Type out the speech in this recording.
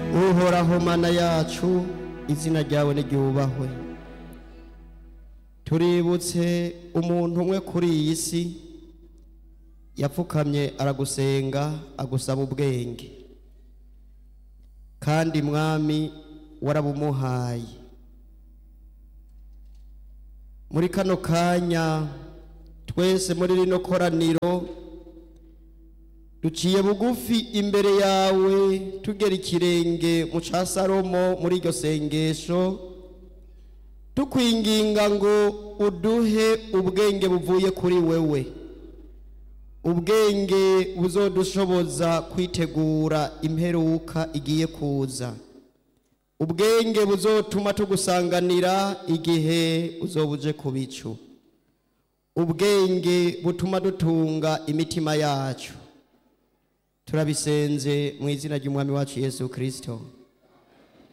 uhoraho mana yacu izina ryawe niryubahwe tuributse umuntu umwe kuri iyi si yapfukamye aragusenga agusaba ubwenge kandi mwami warabumuhaye muri kano kanya twese muri rino koraniro duciye bugufi imbere yawe tugera ikirenge mu ca salomo muri iryo sengesho tukwinginga ngo uduhe ubwenge buvuye kuri wewe ubwenge buzodushoboza kwitegura imperuka igiye kuza ubwenge buzotuma tugusanganira igihe uzoba uje ku bicu ubwenge butuma dutunga imitima yacu turabisenze mu izina ry'umwami wacu yesu kirisito